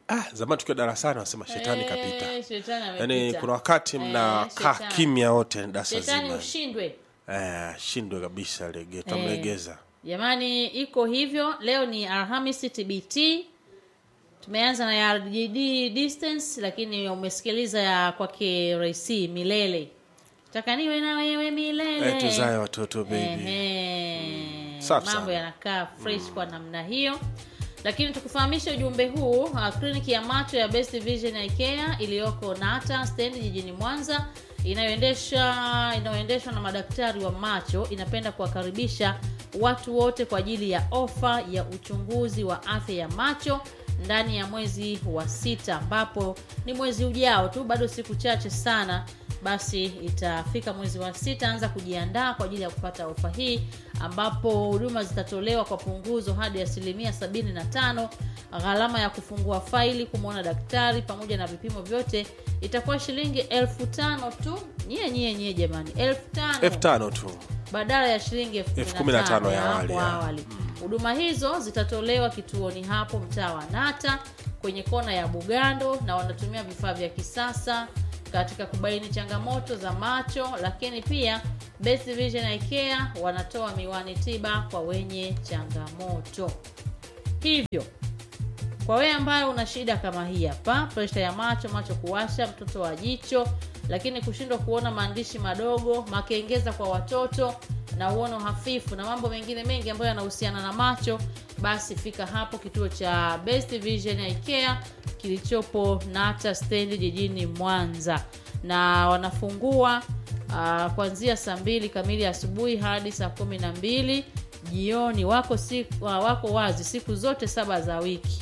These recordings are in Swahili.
ah, zamani tukiwa darasani wanasema shetani Eh, kapita shetani yaani amepita. kuna wakati Eh, mnakaa shetani. kimya wote darasa shetani zima ushindwe eh, shindwe kabisa lege tamlegeza jamani iko hivyo leo ni alhamisi tbt tumeanza na ya rgd distance lakini umesikiliza ya kwake raisi milele taka niwe na wewe milele eh, tuzae watoto baby Ehe. Safi mambo sana. yanakaa fresh kwa namna hiyo lakini tukufahamisha ujumbe huu uh, kliniki ya macho ya best vision ya ikea iliyoko nata stendi jijini mwanza inayoendesha inayoendeshwa na madaktari wa macho inapenda kuwakaribisha watu wote kwa ajili ya ofa ya uchunguzi wa afya ya macho ndani ya mwezi wa sita ambapo ni mwezi ujao tu bado siku chache sana basi itafika mwezi wa sita anza kujiandaa kwa ajili ya kupata ofa hii ambapo huduma zitatolewa kwa punguzo hadi asilimia 75 gharama ya kufungua faili kumwona daktari pamoja na vipimo vyote itakuwa shilingi elfu tano tu nyie nyie nyie jamani elfu tano elfu tano tu badala ya shilingi elfu Elfu kumi na tano kumi na tano ya ya awali, hapo ya. awali huduma hizo zitatolewa kituoni hapo mtaa wa nata kwenye kona ya bugando na wanatumia vifaa vya kisasa katika kubaini changamoto za macho lakini pia best vision ya ikea wanatoa miwani tiba kwa wenye changamoto hivyo kwa wewe ambaye una shida kama hii hapa presha ya macho macho kuwasha mtoto wa jicho lakini kushindwa kuona maandishi madogo makengeza kwa watoto na uono hafifu na mambo mengine mengi ambayo yanahusiana na macho basi fika hapo kituo cha best vision ya ikea kilichopo nata stendi jijini mwanza na wanafungua uh, kuanzia saa mbili kamili asubuhi hadi saa kumi na mbili jioni wako, siku, uh, wako wazi siku zote saba za wiki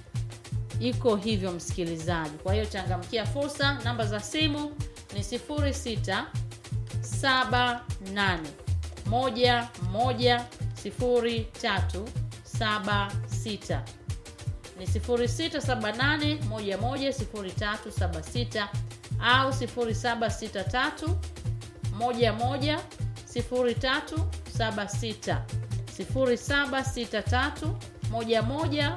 iko hivyo msikilizaji kwa hiyo changamkia fursa namba za simu ni 06 78 1 1 03 76 ni 0678 11 0376 au 0763 11 0376 0763 11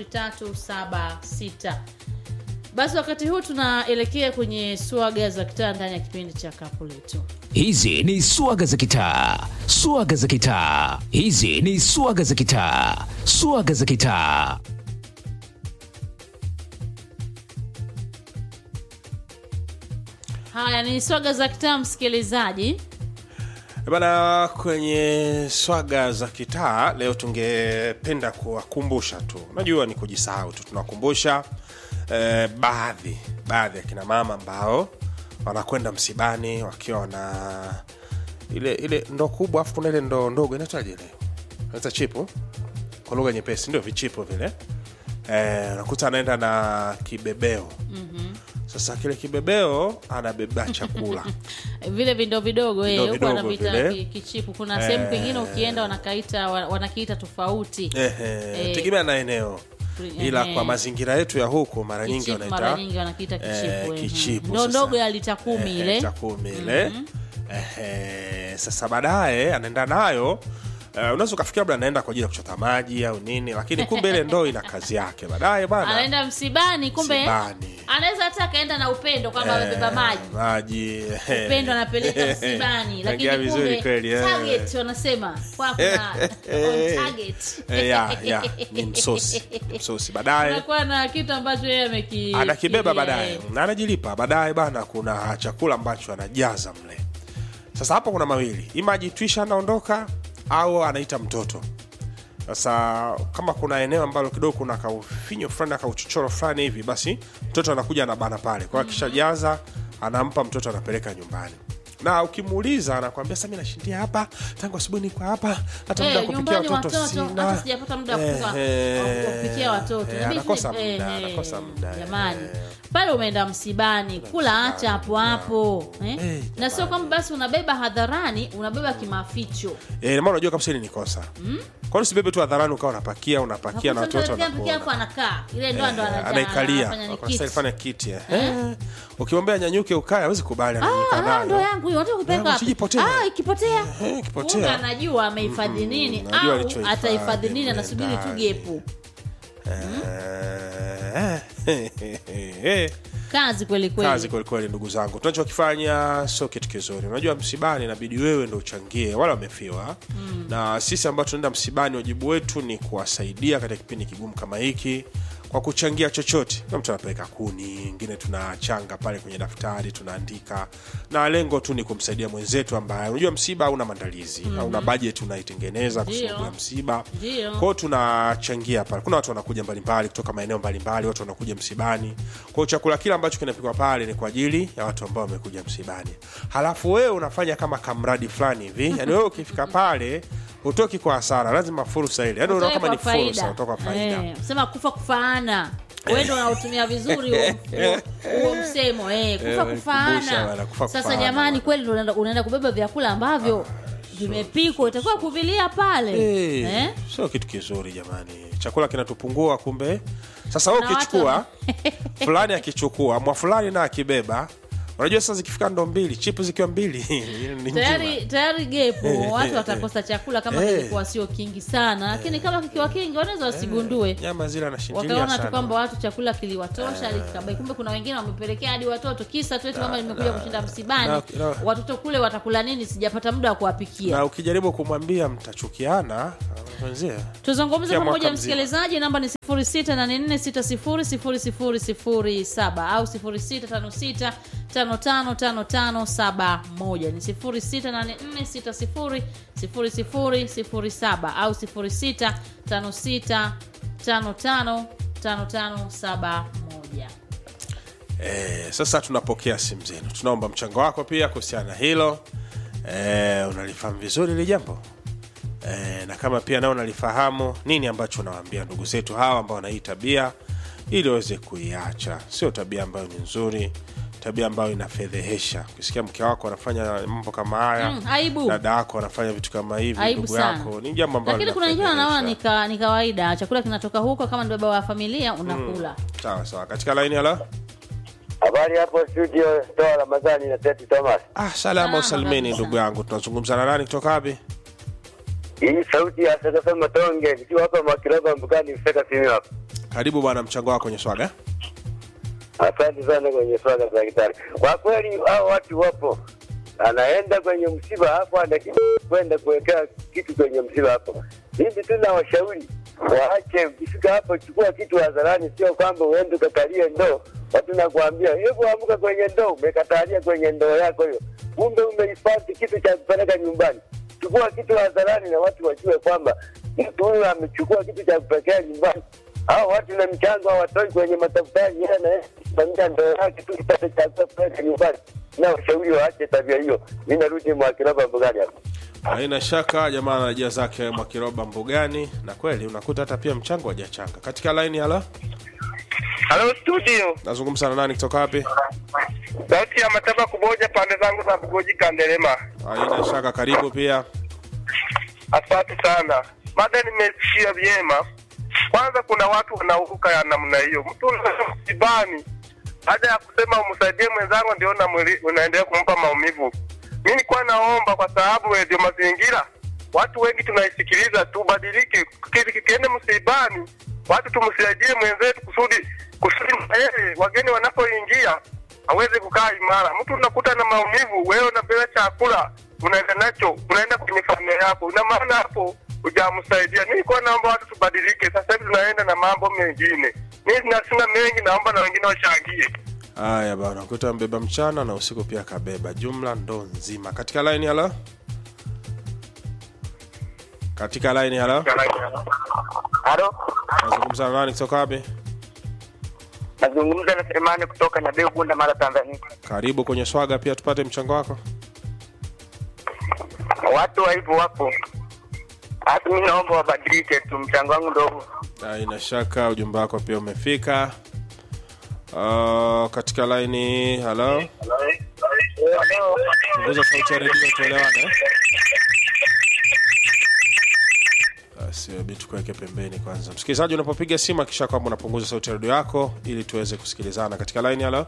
0376 basi wakati huu tunaelekea kwenye swaga za kitaa ndani ya kipindi cha kapu letu hizi ni swaga za kitaa swaga za kitaa hizi ni swaga za kitaa swaga za kitaa haya ni swaga za kitaa msikilizaji bana kwenye swaga za kitaa leo tungependa kuwakumbusha tu unajua ni kujisahau tu tunawakumbusha eh, baadhi baadhi ya kina mama ambao wanakwenda msibani wakiwa wana ile ile ndo kubwa afu kuna ile ndo ndogo inaitwaje ile naita chipu kwa lugha nyepesi ndio vichipo vile eh, unakuta anaenda na kibebeo mm-hmm. sasa kile kibebeo anabeba chakula vile vindo vidogo eh, Vindo huko vidogo wanaviita vile. ki- kichipu kuna sehemu pengine ukienda wanakaita wa- wanakiita tofauti Ehe, Eh. tegemea na eneo ila Ehe. kwa mazingira yetu ya huku mara nyingi Kichipu mara wanaita nyingi wanakiita eh, kichipu eh. kichipu ndo sasa. ndogo ya lita kumi Ehe, ile lita kumi ile Ehe, sasa baadaye anaenda nayo Uh, unaweza ukafikia labda anaenda kwa ajili ya kuchota maji au nini lakini kumbe ile ndoo ina kazi yake baadaye bana anaenda msibani kumbe Msibani. anaweza hata akaenda na upendo kwamba amebeba maji maji ehe. upendo anapeleka msibani Naingia lakini vizuri kumbe kweli eh. target wanasema kwa kuna on target Eh, ya, ya, ni msosi ni msosi baadaye anakuwa na kitu ambacho yeye ameki anakibeba ki- baadaye eh, na anajilipa baadaye bana kuna chakula ambacho anajaza mle sasa hapo kuna mawili ima ajitwisha anaondoka au anaita mtoto sasa kama kuna eneo ambalo kidogo kuna kaufinyo fulani akauchochoro fulani hivi basi mtoto anakuja anabana pale kwa hiyo akishajaza anampa mtoto anapeleka nyumbani na ukimuuliza anakwambia sasa mimi nashindia hapa tangu asubuhi niko hapa hata muda wa Eh, kupikia nyumbani watoto watoto, sina hata sijapata muda wa kupika- Eh, wa kupikia watoto eh, Inabidi- anakosa eh, muda eh, anakosa muda jamani eh. pale umeenda msibani kula acha hapo hapo eh? Eh, na sio kwamba basi unabeba hadharani unabeba kimaficho Eh, maana unajua kabisa hili ni kosa mm? kwani usibebe tu hadharani ukawa unapakia unapakia na watu wote Unakuta mtu anapikia wanakuona. hapo anakaa ile ndo ndo Eh, anaja- anaikalia anafanya ni Kwa kiti. style fanya kiti eh. Eh, ukimwambia nyanyuke ukae hawezi kubali ananyuka Ah, ah, ndo nayo yangu hiyo unataka kupeleka Yangu, wapi? sijipotea. Ah, ikipotea Eh, ikipotea. Kumbe anajua amehifadhi nini najua au alichohifadhi atahifadhi nini mle anasubiri tu ndani. gepu Eh, kazi kweli kweli kazi kwelikweli ndugu zangu tunachokifanya sio kitu kizuri unajua msibani inabidi wewe ndo uchangie wala wamefiwa mm. na sisi ambao tunaenda msibani wajibu wetu ni kuwasaidia katika kipindi kigumu kama hiki kwa kuchangia chochote na mtu anapeleka kuni ingine tunachanga pale kwenye daftari tunaandika na lengo tu ni kumsaidia mwenzetu ambaye unajua msiba hauna maandalizi mm-hmm. hauna bajeti unaitengeneza kwa Ndio. sababu ya msiba Ndio. kwao tunachangia pale kuna watu wanakuja mbalimbali kutoka maeneo mbalimbali watu wanakuja msibani kwao chakula kile ambacho kinapikwa pale ni kwa ajili ya watu ambao wamekuja msibani halafu wewe unafanya kama kamradi fulani hivi yani wewe ukifika pale utoki kwa hasara lazima fursa ile yani unaona kama ni fursa utoka kwa faida Eh, sema kufa kufaana wewe ndo unautumia vizuri huo- huo- huo msemo eh, kufa Eh, kumbusha kufaana bwana, kufa sasa kufaana jamani bwana. kweli ndo unaenda- unaenda kubeba vyakula ambavyo vimepikwa itakuwa kuvilia pale Eh, eh? sio kitu kizuri jamani chakula kinatupungua kumbe sasa wewe Na watu- ukichukua fulani akichukua mwa fulani na akibeba unajua sasa zikifika ndo mbili chipu zikiwa mbili ni tayari njima. tayari gepo watu watakosa chakula kama Eh. kilikuwa sio kingi sana lakini kama kikiwa kingi wanaweza wasigundue nyama zile anashindilia wakaona tu sana kwamba watu chakula kiliwatosha likabai kumbe kuna wengine wamepelekea hadi watoto kisa tu eti mama nimekuja kushinda msibani na- na- watoto kule watakula nini sijapata muda wa kuwapikia na ukijaribu kumwambia mtachukiana wenzia tuzungumze Kia mwaka pamoja mzima. msikilizaji namba ni 0684600007 au 0656555571 ni 0684600007 au 0656555571 Eh, sasa tunapokea simu zenu tunaomba mchango wako pia kuhusiana na hilo eh, unalifahamu vizuri hili jambo eh, na kama pia nao unalifahamu nini ambacho unawaambia ndugu zetu hawa ambao wana hii tabia ili waweze kuiacha sio tabia ambayo ni nzuri tabia ambayo inafedhehesha ukisikia mke wako anafanya mambo kama haya Mm, aibu. dada yako anafanya vitu kama hivi aibu ndugu sana yako ni jambo ambalo lakini kuna wengine wanaona ni, linafedhehesha. ka, ni kawaida chakula kinatoka huko kama ni baba wa familia unakula sawa sawa katika laini halo Habari hapo studio, toa Ramadhani na Teti Thomas. ah, salama Salama usalimeni kabisa. ndugu yangu tunazungumza na nani kutoka wapi Hii sauti ya Sasa Matonge nikiwa hapa Makiroba Mbukani Mseka simu hapa. karibu bwana mchango wako kwenye swaga Asante sana kwenye swala za kitari. Kwa kweli hao watu wapo, anaenda kwenye msiba hapo, anakimbia kwenda kuwekea kitu kwenye msiba hapo. Hivi tuna washauri waache, ukifika hapo chukua kitu hadharani, sio kwamba uende ukakalie ndoo. Watu nakwambia, hebu amka kwenye ndoo, umekatalia kwenye ndoo yako hiyo, kumbe umehifadhi kitu cha kupeleka nyumbani. Chukua kitu hadharani na watu wajue kwamba mtu huyu amechukua kitu cha kupelekea nyumbani hao watu na mchango hawatoi kwenye matafutari yeye anasimamia ndoo yake tu kipate cha kupeleka nyumbani na washauri waache tabia hiyo mi narudi mwakiraba mbugani hapa haina shaka jamaa anarejea zake mwakiroba mbugani na kweli unakuta hata pia mchango hajachanga katika laini hala Halo studio, nazungumza na nani kutoka wapi sauti ya mataba kuboja pande zangu za Bugoji Kandelema. haina shaka karibu pia Asante sana, mada nimesikia vyema. Kwanza kuna watu wanauruka ya namna hiyo, mtu unaenda msibani, baada ya kusema umsaidie mwenzangu, ndio unamwili- unaendelea kumpa maumivu. Mi nilikuwa naomba kwa sababu redio mazingira watu wengi tunaisikiliza, tubadilike, Kiki- kikiende msibani, watu tumsaidie mwenzetu kusudi kusudi na yeye wageni wanapoingia aweze kukaa imara. Mtu unakuta na maumivu, wewe unapewa chakula unaenda nacho, unaenda kwenye familia yako, ina maana hapo hujamsaidia. Mi nilikuwa naomba watu tubadilike. Sasa hivi tunaenda na mambo mengine. Mi sina sina mengi, naomba na wengine wachangie. haya bana kuta mbeba mchana na usiku pia kabeba jumla ndo nzima katika laini hala katika laini hala halo nazungumza na nani kutoka wapi nazungumza na selemani kutoka nyabeu gunda mara tanzania karibu kwenye swaga pia tupate mchango wako watu wa hivyo wapo hata mi naomba wabadilike tu mchango wangu ndogo haina shaka ujumbe wako pia umefika uh, katika laini halo punguza sauti ya redio tuelewane basi hebu tukuweke pembeni kwanza msikilizaji unapopiga simu akisha kwamba unapunguza sauti ya redio yako ili tuweze kusikilizana katika laini halo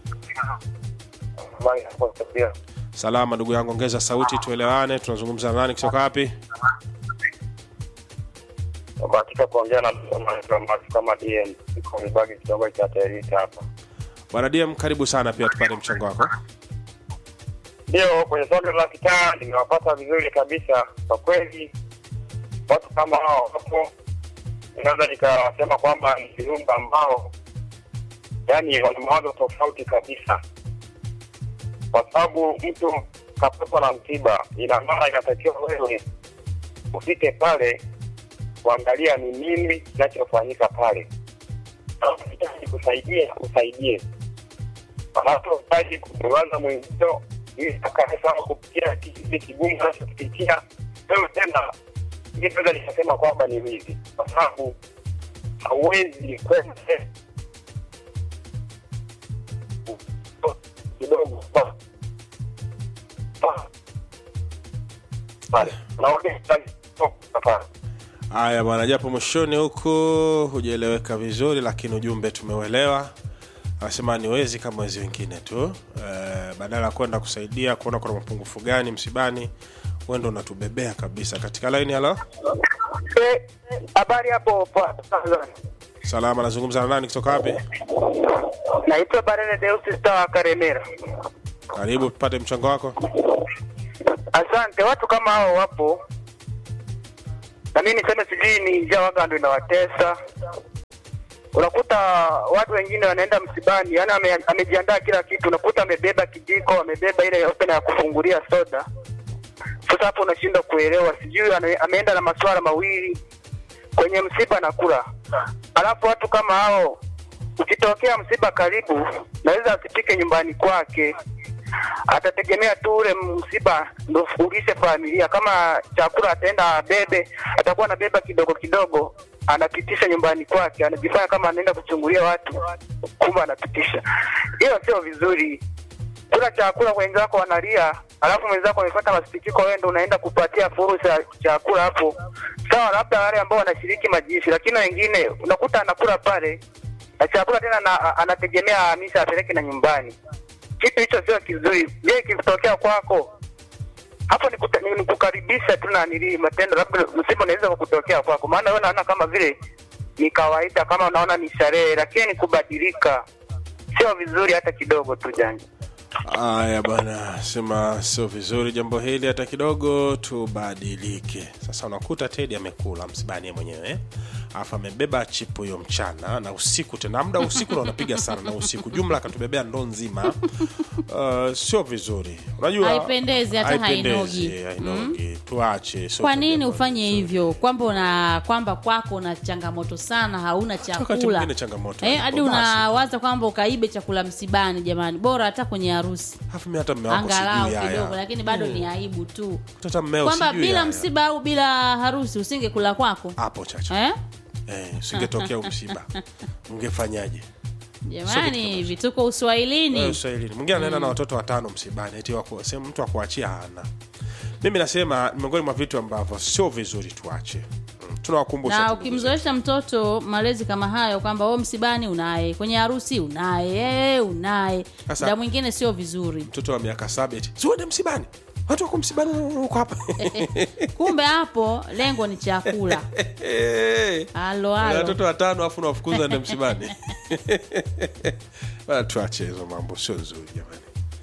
salama ndugu yangu ongeza sauti tuelewane tunazungumza na nani kutoka wapi Katika kuongea na mtu kama DM iko Mibagi kidogo cha Terita hapa. Bwana DM, karibu sana pia tupate mchango wako. Ndio, kwenye soka la kitaa nimewapata vizuri kabisa. Kwa kweli watu kama hao hapo, naweza nikasema kwamba ni viumbe ambao yani wana mawazo tofauti kabisa, kwa sababu mtu kapatwa na msiba, ina maana inatakiwa wewe ufike pale kuangalia ni nini kinachofanyika pale, unahitaji kusaidia usaidie, wanapohitaji kumwaza mwenzio ili akae sawa kupitia kipindi kigumu anachokipitia wewe tena, ili naweza nikasema kwamba ni wizi, kwa sababu hauwezi kwenda kidogo pa- pa- pale unaona pale Haya bwana, japo mwishoni huku hujaeleweka vizuri, lakini ujumbe tumeuelewa. Anasema ni wezi kama wezi wengine tu. E, badala ya kwenda kusaidia kuona kuna mapungufu gani msibani, wewe ndo unatubebea kabisa. Katika line, halo, habari hapo pa- Tanzania. salama, nazungumza na nani kutoka wapi? naitwa Barene Deus Star wa Karemera. Karibu tupate mchango wako. Asante. Watu kama hao wapo, na mimi niseme sijui ni njia waga ndo inawatesa. Unakuta watu wengine wanaenda msibani, yani ame, amejiandaa kila kitu, unakuta amebeba kijiko, amebeba ile open ya kufungulia soda. Sasa hapo unashindwa kuelewa, sijui ane- ameenda na masuala mawili kwenye msiba na kula. Alafu watu kama hao, ukitokea msiba karibu, naweza asifike nyumbani kwake, atategemea tu ule msiba ndo ulishe familia. Kama chakula ataenda abebe, atakuwa anabeba kidogo kidogo, anapitisha nyumbani kwake, anajifanya kama anaenda kuchungulia watu, kumbe anapitisha. Hiyo sio vizuri. Kula chakula wenzako wanalia, alafu mwenzako amepata masikitiko, wewe ndo unaenda kupatia fursa ya chakula hapo. Sawa, labda wale ambao wanashiriki majishi, lakini wengine unakuta anakula pale na chakula tena na, anategemea ahamisha apeleke na nyumbani. Kitu hicho sio kizuri. Je, kikitokea kwako hapo ni, kuta, ni, ni kukaribisha tu na nili matendo, labda msiba unaweza kukutokea kwako, maana wewe unaona kama vile ni kawaida, kama unaona ni sherehe, lakini ni kubadilika, sio vizuri hata kidogo tu janja. Haya bwana, sema sio vizuri jambo hili hata kidogo, tubadilike. Sasa unakuta Teddy amekula msibani yeye mwenyewe eh? alafu amebeba chipu hiyo mchana na usiku tena, muda wa usiku na unapiga sana na usiku, jumla akatubebea ndoo nzima. Uh, sio vizuri, unajua Haipendezi, hata haipendezi, hainogi. hainogi. Tuache, sio kwa tabia nini bora. ufanye hivyo kwamba una kwamba kwako una changamoto sana hauna Wakati chakula mwingine changamoto eh, ipo, hadi basi. unawaza kwamba ukaibe chakula msibani jamani bora hata kwenye harusi Alafu mimi hata mme wako angalau sijui haya. kidogo lakini bado ni aibu tu hata mmeo kwamba sijui bila haya. msiba au bila harusi usingekula kwako hapo chacha eh? eh, usingetokea msiba ungefanyaje? jamani vituko Wewe uswahilini Uswahilini. Mwingine anaenda na watoto watano msibani, eti wako sehemu mtu akuachia hana. Mimi nasema ni miongoni mwa vitu ambavyo sio vizuri tuache. Mm, Tunawakumbusha na tu ndugu zetu. ukimzoesha mtoto malezi kama hayo kwamba o msibani unaye kwenye harusi unaye eh, unaye Sasa- muda mwingine sio vizuri mtoto wa miaka saba eti siuende msibani, watu wako msibani huko hapa kumbe hapo lengo ni chakula Eh, halo na halo watoto watano afu nawafukuza ende msibani. Bana, tuache hizo mambo, sio nzuri jamani.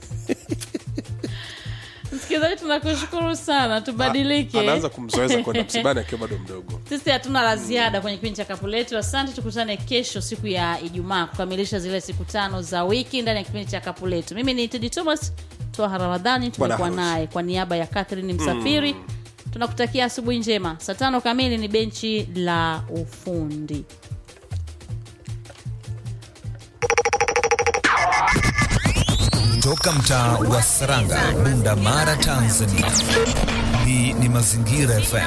msikilizaji tunakushukuru sana tubadilike Anaanza kumzoeza kwenda msibani akiwa bado mdogo. sisi hatuna la ziada kwenye kipindi cha kapu letu asante tukutane kesho siku ya ijumaa kukamilisha zile siku tano za wiki ndani ya kipindi cha kapu letu mimi ni tedi thomas toha ramadhani tumekuwa harusi. naye kwa niaba ya catherine msafiri tunakutakia asubuhi njema saa tano kamili ni benchi la ufundi Toka mtaa wa Saranga, Bunda Mara, Tanzania. Hii ni Mazingira FM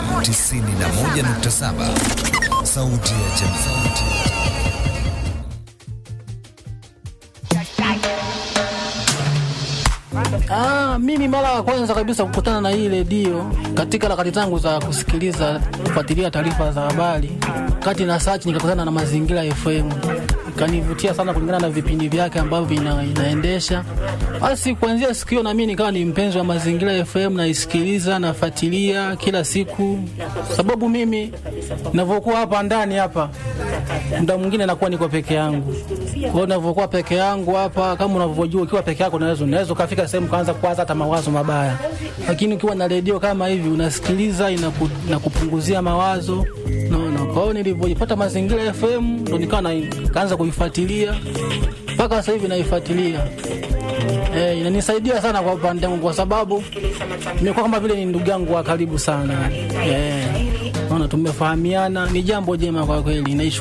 91.7, sauti ya jamii. Ah, mimi mara ya kwanza kabisa kukutana na hii redio katika harakati zangu za kusikiliza kufuatilia taarifa za habari, kati na search nikakutana na Mazingira FM, ikanivutia sana kulingana na vipindi vyake ambavyo vina, inaendesha. Basi kuanzia siku hiyo na mimi nikawa ni mpenzi wa Mazingira FM, naisikiliza nafuatilia kila siku, sababu mimi navyokuwa hapa ndani hapa, muda mwingine nakuwa niko peke yangu. Kwa hiyo navyokuwa peke yangu hapa, kama unavyojua, ukiwa peke yako unaweza unaweza ukafika sehemu kaanza kuwaza hata mawazo mabaya, lakini ukiwa na redio kama hivi unasikiliza, inaku, inakupunguzia mawazo naona. Kwa hiyo nilivyojipata Mazingira FM ndo nikawa na- nikaanza kuifuatilia mpaka sasa hivi naifuatilia. Eh, inanisaidia sana kwa upande wangu kwa sababu nimekuwa kama vile ni ndugu yangu wa karibu sana. Eh, naona tumefahamiana, ni jambo jema kwa kweli. Naish